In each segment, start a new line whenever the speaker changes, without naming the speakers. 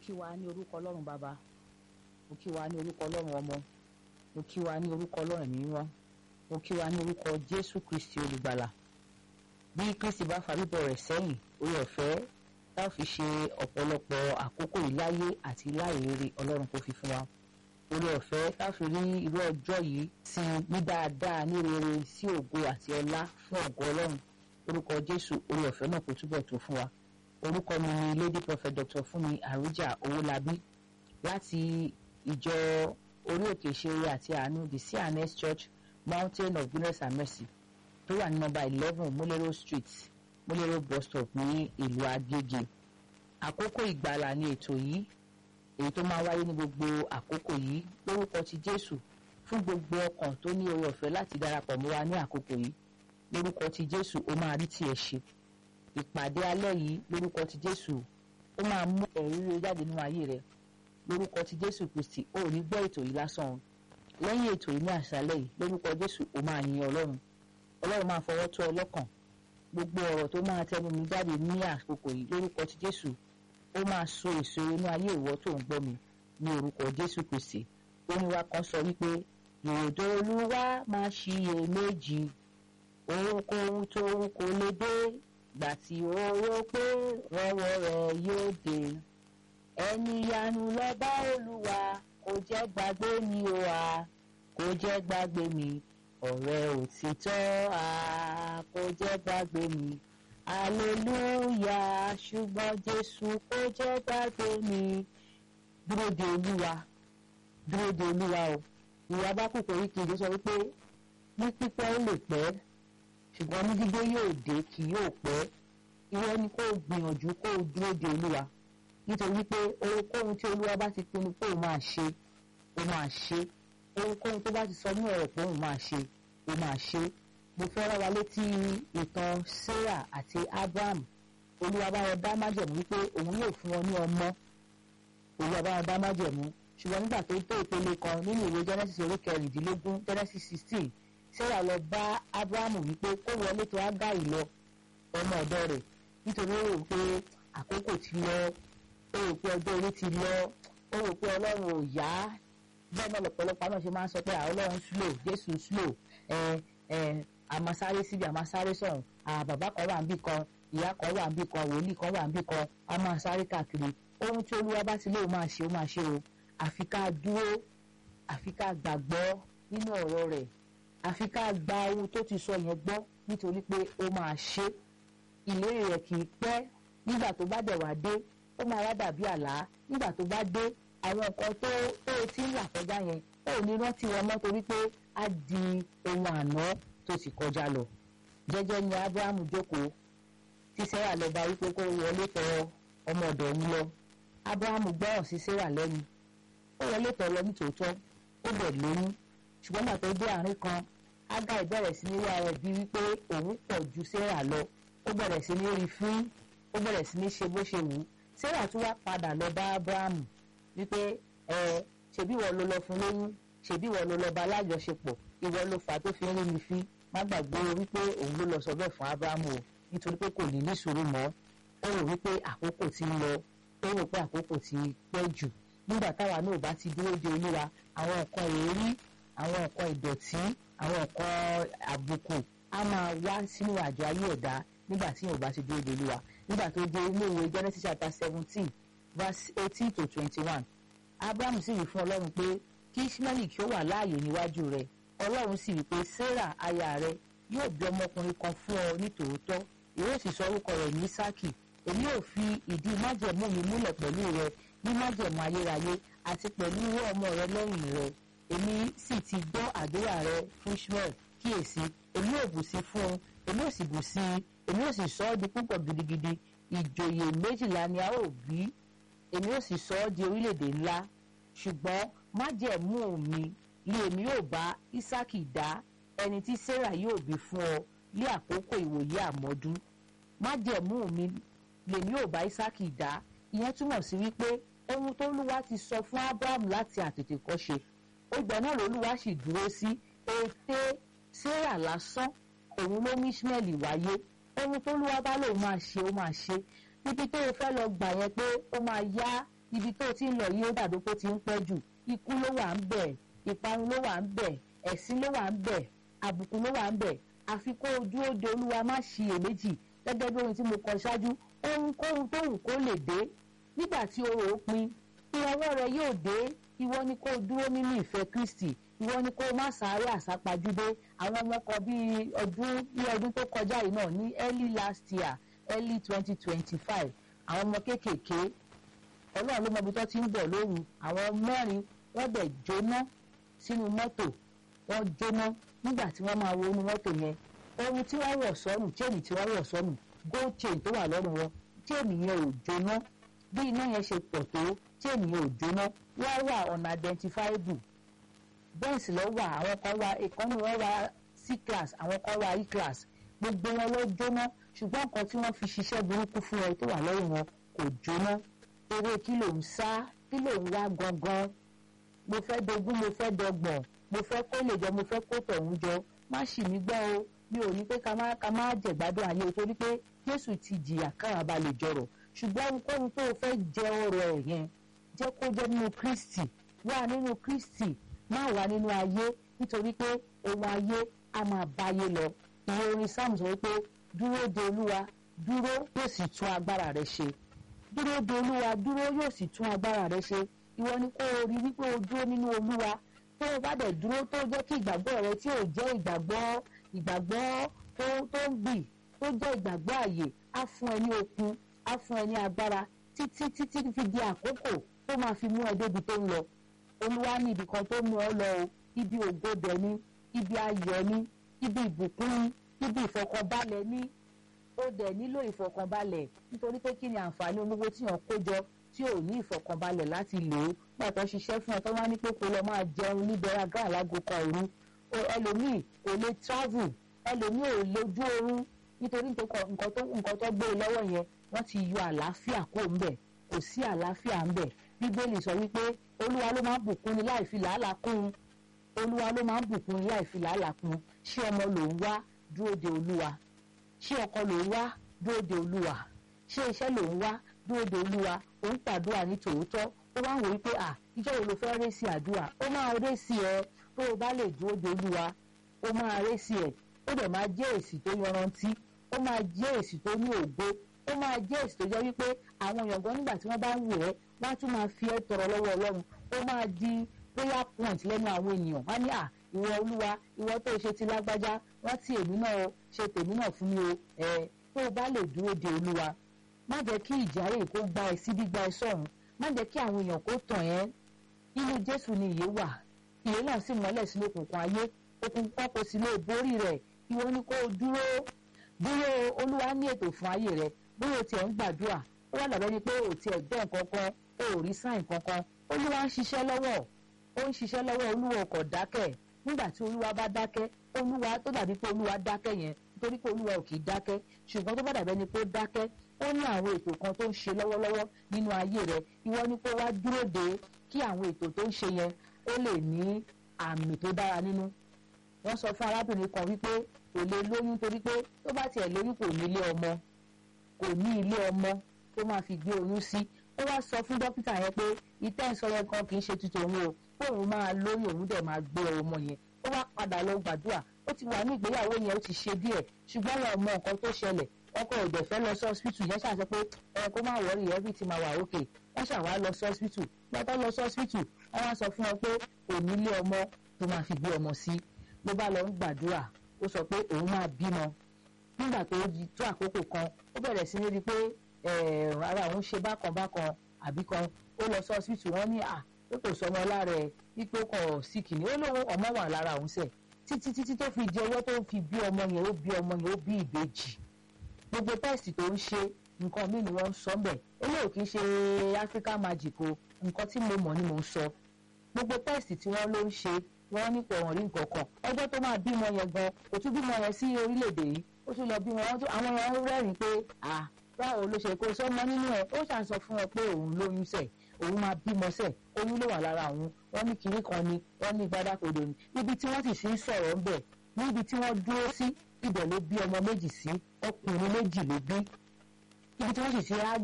kí wa ní orúkọ ọlọ́run bàbá mo kí wa ní orúkọ ọlọ́run ọmọ mo kí wa ní orúkọ ọlọ́run ẹ̀mí mímọ́ mo kí wa ní orúkọ jésù kristi olùgbàlà bí kristi bá fa bíbọ̀ rẹ̀ sẹ́yìn orí ọ̀fẹ́ tá ò fi ṣe ọ̀pọ̀lọpọ̀ àkókò ìláyé àti láìrere ọlọ́run kò fi fún wa orí ọ̀fẹ́ tá ò fi rí irú ọjọ́ yìí sí ní dáadáa ní rere sí ògo àti ọlá fún ògo ọlọ́run orúkọ jésù orí ọ̀fẹ́ náà kò túbọ̀ tó fún wa orúkọ mi ni lady prophet dr fúnmi àrújà owólabí láti ìjọ orí òkè ìṣeré àti àánú the cns church mountain of goodness and mercy tó wà ní nọ́mbà eleven múlẹ́rọ̀ street múlẹ́rọ̀ bus stop ní ìlú agége àkókò ìgbàlà ni ètò yìí èyí tó máa wáyé ní gbogbo àkókò yìí lórúkọ ti jésù fún gbogbo ọkàn tó ní oore ọ̀fẹ́ láti darapọ̀ mọ́ wa ní àkókò yìí lórúkọ ti jésù ó máa rí tiẹ̀ ṣe ìpàdé alẹ́ yìí lórúkọ ti jésù ó máa mú ẹ̀rí rere jáde nínú ayé rẹ lórúkọ ti jésù kristi ó ní gbọ́ ètò yìí lásán o lẹ́yìn ètò yìí ní àṣálẹ́ yìí lórúkọ jésù ó máa yin ọlọ́run ọlọ́run máa fọwọ́ tó ọ lọ́kàn gbogbo ọ̀rọ̀ tó máa tẹnu mi jáde ní àkókò yìí lórúkọ ti jésù ó máa so èso inú ayé ìwọ tó ń gbọ́ mi ní orúkọ jésù kristi oníwà kan sọ wípé ìròdó olúwa máa ṣiyèméjì ohunkóhun tó ń kó lè dé gbà tí ó rò pé rọwọ́ rẹ̀ yóò dé ẹni yanu lọ́ba olúwa kò jẹ́ gbàgbé mi o a kò jẹ́ gbàgbé mi ọ̀rẹ́ òtítọ́ a kò jẹ́ gbàgbé mi aleluya ṣùgbọ́n jésù kò jẹ́ gbàgbé mi dúró de olúwa dúró de olúwa o ìwà bá kúkọ yìí kejì sọ wípé ní pípẹ́ ó lè pẹ́ ṣùgbọ́n ní dídé yóò dé kì yóò pẹ́ ìwọ ni kó o gbìyànjú kó o dúró de olúwa nítorí pé ohunkóhun tí olúwa bá ti pinnu pé òun máa ṣe ó máa ṣe ohunkóhun tó bá ti sọ ní ọ̀rọ̀ pé òun máa ṣe ó máa ṣe mo fẹ́ rán wa létí ìtàn sarah àti abraham olúwa bá wọn dá májẹ̀mú wípé òun yóò fún wọn ní ọmọ olúwa bá wọn dá májẹ̀mú ṣùgbọ́n nígbà tó tó ìpele kan nínú ìwé genesis orí kẹrìndínlógún genesis sixteen sarah lọ bá abraham wípé kó wọlé tó ágáì lọ ọmọ ọ̀dọ̀ rẹ̀ nítorí ó rò pé àkókò ti lọ ó rò pé ọjọ́ orí ti lọ ó rò pé ọlọ́run ò yá bẹ́ẹ̀ náà lọ́pọ̀lọpọ̀ náà ṣe máa ń sọ pé àwọn ọlọ́run slow jésù slow ẹ ẹ àmàsáré síbi àmàsáré sọ̀hún bàbá kan wà níbì kan ìyá kan wà níbì kan wòlíì kan wà níbì kan a máa sáré káàkiri ohun tí olúwa bá ti lóun máa ṣe ó máa ṣe o àfi ká dúró àfi ká gbàgbọ́ nínú ọ̀rọ̀ rẹ̀ àfi ká gba ohun tó ti sọ yẹn gbọ́ nítorí pé ó máa ṣe ìlérí rẹ̀ kì í pẹ́ nígbà tó bá dẹ̀ wá dé ó máa wá dàbí àlá nígbà tó bá dé àwọn nǹkan tó tó o ti ń là kọjá yẹn ó ní rántí wọn mọ́ torí pé á di ohun àná tó ti kọjá lọ jẹ́jẹ́ ni abrahamu jókòó tí sarah lọ bá wípé kó wọlé tọ̀ ọmọ ọ̀dọ̀ òun lọ abrahamu gbọ́ràn sí sarah lẹ́nu ó wọlé tọ̀ lọ nítòótọ́ ó bẹ̀ lóyún ṣùgbọ́n gbà tó dé àárín kan agai bẹ̀rẹ̀ sí ní wá rẹ̀ bí wípé òun pọ̀ ju sarah lọ ó bẹ̀rẹ̀ sí ní rí fín ó bẹ̀rẹ̀ sí ní ṣe bó ṣe wù ú sarah tún wá padà lọ bá abrahamu wípé ẹ ṣebí ìwọ ló lọ fún lóyún ṣebí ìwọ ló lọ bá alájọṣepọ̀ ìwọ ló fà á tó fi ń rí mi fín má gbàgbé wípé òun ló lọ sọ bẹ́ẹ̀ fún abrahamu o nítorí pé kò ní ní sùúrù mọ́ ó rò wípé àkókò ti ń lọ ó rò pé àkókò ti pẹ́ jù nígbà táwa náà bá ti dúró de olúwa àwọn nǹkan èérí àwọn nǹkan ìdọ̀tí àwọn nǹkan àbùkù á máa wá sínú àjọ ayé ẹ̀dá nígbà tí yóò bá ti dúró de olúwa nígbà tó dé ilé ìwé genesis chapter seventeen verse eighteen to twenty-one abraham sì wí fún ọlọ́run pé kí ismaili kí ó wà láàyè níwájú rẹ̀ ọlọ́run sì wí pé sarah aya rẹ̀ yóò bí ọmọkùnrin kan fún ọ ní tòótọ́ yóò sì sọ orúkọ rẹ̀ ní isaki èmi yóò fi ìdí májẹ̀mú mi múlẹ̀ pẹ̀lú rẹ ní májẹ̀mú ayérayé àti pẹ̀lú irú ọmọ rẹ lẹ́yìn rẹ èmi sì ti gbọ́ àdúrà rẹ fún ishmael kíyèsí èmi yóò bù sí fún un èmi yóò sì bù sí i èmi yóò sì sọ ọ́ di púpọ̀ gidigidi ìjòyè méjìlá ni a ó bí èmi yóò sì sọ ọ́ di orílẹ̀-èdè ńlá ṣùgbọ́n májẹ̀mú mi ni èmi yóò bá isaki dá ẹni tí sarah yóò bí fún ọ ní àkókò ìwòye àmọ́dún májẹ̀mú mi lèmi yóò bá isaki dá ìyẹn túmọ̀ sí wípé ohun tó lúwa ti sọ fún abraham láti àtètèkọ́ṣe ìgbà náà lolúwa sì dúró sí ète sarah lásán òun ló mú ishmael wáyé ohun tó lúwa bá lòun máa ṣe ó máa ṣe níbi tó o fẹ́ lọ gbà yẹn pé ó máa yá ibi tó ti ń lọ yìí ó dàbí pé ó ti ń pẹ́ jù ikú ló wà ń bẹ̀ ìparun ló wà ń bẹ̀ ẹ̀sín ló wà ń bẹ̀ àbùkù ló wà ń bẹ̀ àfi kó o dúró de olúwa má ṣiyèméjì gẹ́gẹ́ bí ohun tí mo kọ ṣáájú ohunkóhun tó wù kó lè dé nígbà tí orò ó pin ìrànwọ́ rẹ yóò dé ìwọ ni kó o dúró nínú ìfẹ́ kristi ìwọ ni kó o má sáré àsápajúdé àwọn ọmọ kan bíi ọdún ní ọdún tó kọjá yìí náà ní early last year early twenty twenty five àwọn ọmọ kéékèèké ọlọ́run ló mọ ibi tó ti ń bọ̀ lóru àwọn mẹ́rin wọ́n dẹ̀ jóná sínú mọ́tò wọ́n jóná nígbà tí wọ́n máa wo inú mọ́tò yẹn ohun tí wọ́n wọ̀ sọ́nù chain tí wọ́n wọ̀ sọ́nù gold chain tó wà lọ́rùn wọn chain yẹn ò jóná bí iná yẹn ṣe pọ̀ tó chain yẹn ò jóná wọ́n wà unidentifiable benz lọ wà àwọn kan wà ìkànnì wọn wà c class àwọn kan wà e class gbogbo wọn ló jóná ṣùgbọ́n nǹkan tí wọ́n fi ṣiṣẹ́ burúkú fún ẹ tó wà lọ́rùn wọn kò jóná eré kí ló ń sá kí ló ń wá gangan mo fẹ́ dogún mo fẹ́ dọgbọ̀n mo fẹ́ kó lè jọ mo fẹ́ kó tọ̀hún jọ má ṣì mí gbọ́ o mi ò ní pé ká má ká má jẹ̀gbádùn ayé o torí pé Jésù ti jìyà káwa ba lè jọrọ̀ ṣùgbọ́n ohunkóhun tó o fẹ́ jẹ ọrọ̀ ẹ̀ yẹn jẹ́ kó jẹ́ nínú Kristi wà nínú Kristi má wà nínú ayé nítorí pé ohun ayé á máa báyé lọ ìwé orin Sáàmù sọ wípé dúró de Olúwa dúró yóò sì tún agbára rẹ ṣe dúró de Olúwa dúró yóò sì tún agbára rẹ ṣe ìwọ ni kó o rí wípé o dúró nínú Olúwa tó o bá dẹ̀ dúró tó jẹ́ kí ìgbàgbọ́ rẹ tí ò jẹ́ ìgbàgbọ́ ìgbàgbọ́ tó tó ń bì tó jẹ́ ìgbàgbọ́ àyè á fún ẹ ní okun á fún ẹ ní agbára títí títí fi di àkókò tó máa fi mú ẹ débi tó ń lọ olúwa ní ibì kan tó mú ọ lọ o ibi ògodẹ ní ibi ayọ̀ ní ibi ìbùkún ní ibi ìfọ̀kànbalẹ̀ ní ó dẹ̀ nílò ìfọ̀kànbalẹ̀ nítorí pé kí ni àǹfààní olówó tí yàn kó jọ tí ò ní ìfọ̀kànbalẹ̀ láti lò ó pàtó ṣiṣẹ́ fún ẹ tó wá ní pé kó lọ máa jẹun ní bẹ̀rẹ̀gà alágo kan òru ẹlòmíì kò lè travel ẹlòmíì ò lójú oorun nítorí nǹkan tó nǹkan tó gbé lọ́wọ́ yẹn wọ́n ti yọ àlàáfíà kó ń bẹ̀ kò sí àlàáfíà ń bẹ̀ bíbélì sọ wípé olúwa ló máa ń bùkún ni láì fi làálàá kún un olúwa ló máa ń bùkún ni láì fi làálàá kún un ṣé ọmọ ló ń wá dúró de olúwa ṣé ọkọ ló ń wá dúró de olúwa ṣé iṣẹ́ ló ń wá dúró de olúwa ó ń pàdúrà ní tòótọ́ ó wá ń wò wípé à ìjọ wo ló fẹ́ ré sí àdúrà ó máa ré sí ẹ tó o bá lè dúró de olúwa ó máa ré sí ẹ ó dẹ̀ máa jẹ́ èsì tó yanrantí ó máa jẹ́ èsì tó ní ògo ó máa jẹ́ èsì tó jẹ́ wípé àwọn èèyàn gan nígbà tí wọ́n bá ń wò ẹ́ wọ́n á tún máa fi ẹ́ tọrọ lọ́wọ́ ọlọ́run ó máa di prayer point lẹ́nu àwọn ènìyàn wọ́n á ní à ìwọ olúwa ìwọ tó ṣe ti lágbájá wọ́n ti èmi náà o ṣe tèmi náà fún mi o ẹ̀ tó o bá lè dúró de olúwa má jẹ́ kí ìjàre kó gba ẹ síbí gba ẹ sọ̀run má jẹ́ kí àwọn èèyàn kó tàn ẹ́ nínú jésù ni ìyè wà ìyè náà sì mọ́lẹ̀ sínú òkùnkùn ayé òkùnkùn kò sì lè borí rẹ̀ ìwọ ni kó o dúró dúró olúwa ní ètò fún ayé rẹ bóyá o tiẹ̀ ń gbàdúrà ó wà lábẹ́ ni pé o tiẹ̀ gbọ́ nǹkan kan o ò rí sáìn kankan olúwa ń ṣiṣẹ́ lọ́wọ́ ó ń ṣiṣẹ́ lọ́wọ́ olúwa kò dákẹ́ nígbà tí olúwa bá dákẹ́ olúwa tó dàbí pé olúwa dákẹ́ yẹn nítorí pé olúwa ò kì í dákẹ́ ṣùgbọ́n tó bá dàbẹ́ ni pé ó dákẹ́ ó ní àwọn ètò kan tó ń ṣe lọ́wọ́lọ́wọ́ nínú ayé rẹ ìwọ ni kó wá dúró de kí àwọn ètò tó ń ṣe yẹn ó lè ní àmì tó dára nínú wọ́n sọ fún arábìnrin kan wípé kò lè lóyún torí pé tó bá tiẹ̀ lóyún kò ní ilé ọmọ kò ní ilé ọmọ tó máa fi gbé oyún sí ó wá sọ fún dókítà yẹn pé ìtẹ́ ìsọ yẹn kan kì í ṣe tuntun òun o kóun máa lóyún òun dẹ̀ máa gbé ọmọ yẹn ó wá padà lọ gbàdúrà ó ti wà ní ìgbéyàwó yẹn ó ti ṣe díẹ̀ ṣùgbọ́n wọn ò mọ nǹkan tó ṣẹlẹ̀ ọkọ òdẹ fẹ́ lọ sí hospital yẹn ṣàṣẹ pé ẹ kó má wọrí everything máa wà okay wọ́n ṣàwá lọ sí hospital gbọ́dọ̀ lọ sí hospital wọ́n wá sọ fún wọn pé kò ní ilé ọmọ tó máa fi gbé ọmọ sí ló bá lọ ń gbàdúrà ó sọ pé òun máa bímọ nígbà tó tó àkókò kan ó bẹ̀rẹ̀ sí ní rí i pé ara òun ṣe bákan bákan àbí kan ó lọ sí hospital wọ́n ní à ó kò sọ ọmọ lára ẹ̀ wípé ó kọ̀ síkì ní ó lóun ọmọ wà lára òun sẹ̀ títí títí tó fi di ọwọ́ tó fi bí ọmọ yẹn ó bí ọmọ yẹn ó bí ìbejì gbogbo tẹ́sì tó ń ṣe nǹkan míì ni wọ́n ń sọ bẹ́ẹ̀ eléyìí kì í ṣe Africa Magic o nǹkan tí mo mọ̀ ni mo ń sọ gbogbo tẹ́sì tí wọ́n ló ń ṣe wọ́n ní kò hàn rí nǹkan kan ọjọ́ tó máa bímọ yẹn gan kò tún bímọ yẹn sí orílẹ̀-èdè yìí ó tún lọ bímọ àwọn yẹn rẹ́rìn-ín pé à báwo ló ṣe kó sọ́mọ nínú ẹ̀ ó ṣàn sọ fún ẹ pé òun lóyún sẹ̀ òun máa bímọ sẹ̀ oyún ló wà lára òun wọ́n ní kinní kan ni wọ́n ní gbádákodo ni níbi tí wọ́n sì sí sọ̀rọ̀ ńbẹ̀ níbi tí wọ́n dúró sí ibẹ̀ ló bí ọmọ méjì sí ọkùnrin méjì ló bí ibi tí wọ́n sì ti ágìl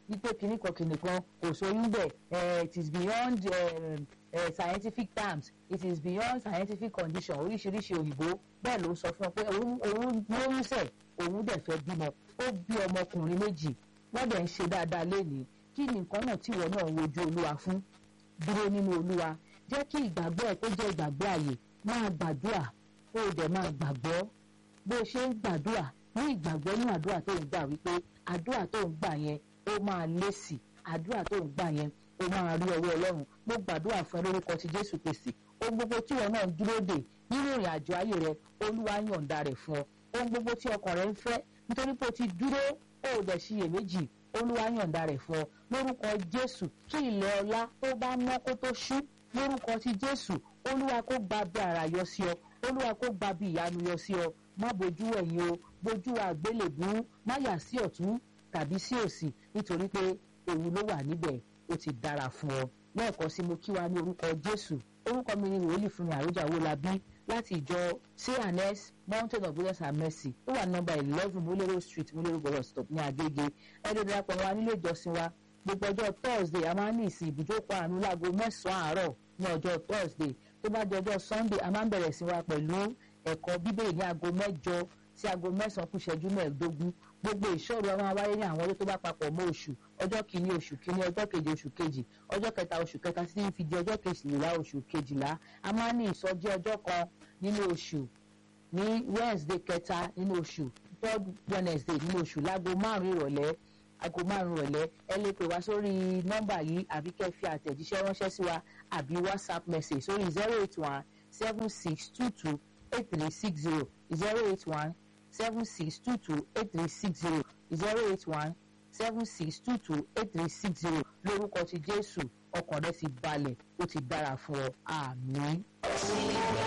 wípé kinní kan kinní kan kò sóyún bẹ̀ it is beyond uh, uh, scientific terms it is beyond scientific condition oríṣiríṣi òyìnbó bẹ́ẹ̀ ló sọ fún ọ pé òun òun lóyún sẹ̀ òun dẹ̀ fẹ́ bímọ ó bí ọmọkùnrin méjì wọ́n dẹ̀ ń ṣe dáadáa lénìí kí ni nǹkan náà tí ìwọ náà ń wojú olúwa fún dúró nínú olúwa jẹ́ kí ìgbàgbọ́ ẹ̀ kó jẹ́ ìgbàgbọ́ àyè máa gbàdúrà kó o dẹ̀ máa gbàgbọ́ bó o ṣe ń gbàdúrà ní ìgbàgbọ́ ní àdúrà tó ń gbà wípé àdúrà tó ń gbà yẹn ó máa lésì àdúrà tó ń gbà yẹn ó máa rí ọwọ́ ọlọ́run mo gbàdúrà fún ẹ lórúkọ ti jésù kristi ohun gbogbo tí ìwọ náà ń dúró dè nínú ìrìn àjò ayé rẹ olúwa yọ̀ǹda rẹ̀ fún ọ ohun gbogbo tí ọkàn rẹ ń fẹ́ nítorí pé o ti dúró ó ò dẹ̀ ṣiyèméjì olúwa yọ̀ǹda rẹ̀ fún ọ lórúkọ jésù kí ilẹ̀ ọlá tó bá mọ́ kó tó ṣú lórúkọ ti jésù olúwa kó gba bí ara yọ sí ọ olúwa kó gba bí ìyanu yọ sí ọ má bojú ẹ̀yìn o bojú àgbélébú má yà sí ọ̀tún tàbí sí òsì nítorí pé òun ló wà níbẹ̀ ó ti dára fún ọ lẹ́ẹ̀kan sí mo kí wa ní orúkọ jésù orúkọ mi ni wòlíì fún mi àròjà wo la bí láti ìjọ cns mountain of goodness and mercy ó wà nọ́mbà eleven múlẹ́rọ̀ street múlẹ́rọ̀ bọ̀rọ̀ stop ní agége ẹni darapọ̀ wa nílé ìjọsìn wa gbogbo ọjọ́ thursday a máa ń ní ìsìn ibùjókòó àánú láago mẹ́sàn-án àárọ̀ ní ọjọ́ thursday tó bá di ọjọ́ sunday a máa ń bẹ̀rẹ̀ sí wa pẹ̀lú ẹ̀kọ́ bíbélì ní aago mẹ́jọ sí aago mẹ́sàn-án kù ìṣẹ́jú mẹ́ẹ̀ẹ́dógún gbogbo ìṣòro a máa wáyé ní àwọn ọjọ́ tó bá papọ̀ mọ́ oṣù ọjọ́ kìíní oṣù kìíní ọjọ́ keje oṣù kejì ọjọ́ kẹta oṣù kẹta títí fi di ọjọ́ kejìlá oṣù kejìlá a máa ń ní ìsọjí ọjọ́ kan nínú oṣù ní wednesday kẹta nínú oṣù third wednesday nínú oṣù láago márùn-ún ìrọ̀lẹ́ aago márùn-ún ìrọ̀lẹ́ ẹ lè pè wá sórí nọ́mbà yìí àbí kẹ́ fi àtẹ̀jíṣẹ́ ránṣẹ́ sí wa àbí whatsapp message sórí zero eight one seven six two two eight three six zero zero eight one seven six two two eight three six zero zero eight one seven six two two eight three six zero lórúkọ ti jésù ọkàn rẹ ti balẹ̀ ó ti dára fún ọ àmín.